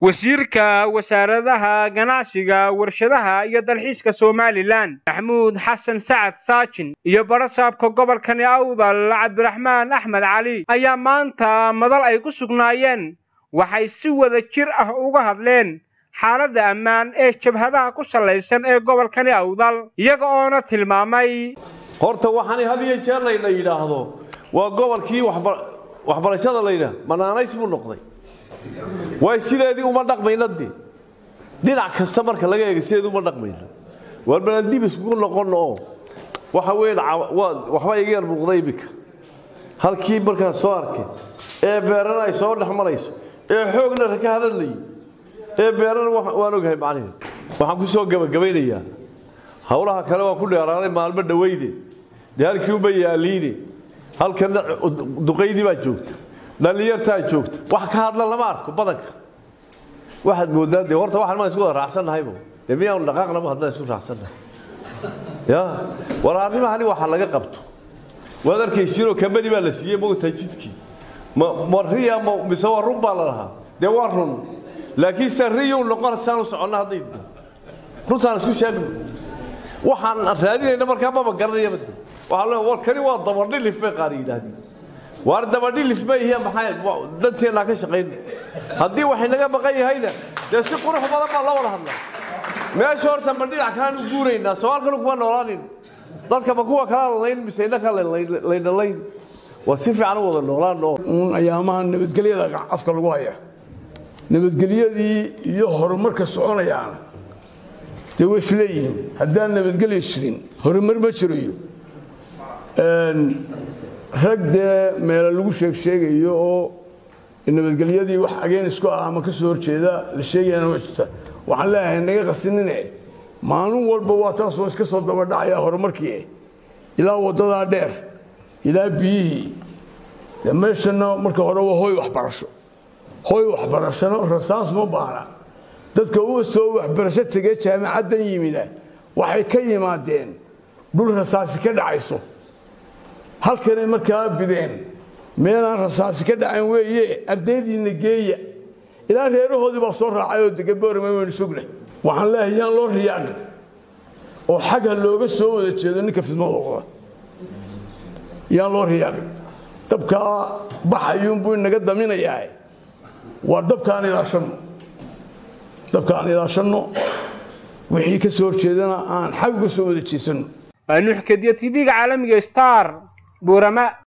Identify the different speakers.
Speaker 1: wasiirka wasaaradaha ganacsiga warshadaha iyo dalxiiska somalilan maxamuud xasan sacad saajin iyo barasaabka gobolkani awdal cabdiraxmaan axmed cali ayaa maanta madal ay ku sugnaayeen waxay si wada jir ah uga hadleen xaaladda ammaan ee jabhadaha ku sallaysan ee gobolkani awdal iyaga oona tilmaamay
Speaker 2: horta waxaan had iyo jeer layna yidhaahdo waa gobolkii waxbarashada laydhaah manaanays buu noqday waay sideedii uma dhaqmayna dee dhinac kasta marka laga eega sideedii uma dhaqmayna waar balan dib iskugu noqonno oo waxa weyn waxba iga yar muuqda iminka halkii markaan soo arkay ee beerana ay soo dhex marayso ee xoogna raka hadalnayay ee beerana waan ogahay macnaheed waxaan ku soo gabagabaynayaa howlaha kale waan ku dheeraaday maalmo dhawayde dee halkii uma yaaliine halkana duqaydii baa joogta dhallinyartaa joogta wax ka hadla lama arko badanka waxaad moodaa dee horta waxaan maan isku wada raacsannahaybo dee miyaanu dhaqaaqnaba haddaan isku raacsannahay ya war arrimahani waxa laga qabto waad arkaysiinoo kambani baa la siiyey mogtahay jidkii ma ma riya ma mise waa run baa la lahaa dee waa run laakiin se riyuu noqon saan u soconna hadday runtaan isku sheegno waxaan raadinayna markaa maba garanayaba de waxaa le war kani waa dabadhilif bay qaar yidhaahdeen waar dabadhilif ma yihiin maxay danteennaa ka shaqayna haddii waxay naga maqan yahayna dee si qurux badan baa la wada hadlaa meesha horta ma dhinac kalaan u guuraynaa sawaalkanu kuma noolaanin dadka ma kuwa kala lalayn mise innaka laynalayn waa si fiican u wada noolaano
Speaker 3: uun ayaamaha nabadgelyada afka lagu haya nabadgelyadii iyo horumarka soconayaana dee way isleeyihiin haddaan nabadgelyo jirin horumar ma jirayo rag dee meelo lagu sheeg sheegayo oo nabadgelyadii wax ageen isku ah ama ka soo horjeeda la sheegayana waa jirta waxaan leeyahay naga qasinine maalin walba waa taas oo iska soo dabadhacaya horumarkii ilaa waddadaa dheer ilaa biyihii dee meeshana marka hore waa hoy waxbarasho hoy waxbarashona rasaas ma baana dadka u soo waxbarasho tegee jaamacaddan yimida waxay ka yimaadeen dhul rasaasi ka dhacayso halkanay markaa bideen meelaan rasaasi ka dhacayn weeye ardaydiinna geeya ilaa reerahoodii baa soo raacay oo degan boorama waynu sugna waxaan leeyahay yaan loo riyaaqin oo xagha looga soo wada jeedo ninka fidmada wada yaan loo riyaaqin dabkaa baxayuunbuu inaga daminayaa waar dabkaan ilaashanno dabkaan ilaashanno wixii ka soo horjeedana aan xag uga soo wada jeesanno
Speaker 1: nuuxkadiya tv-ga caalamiga star buurama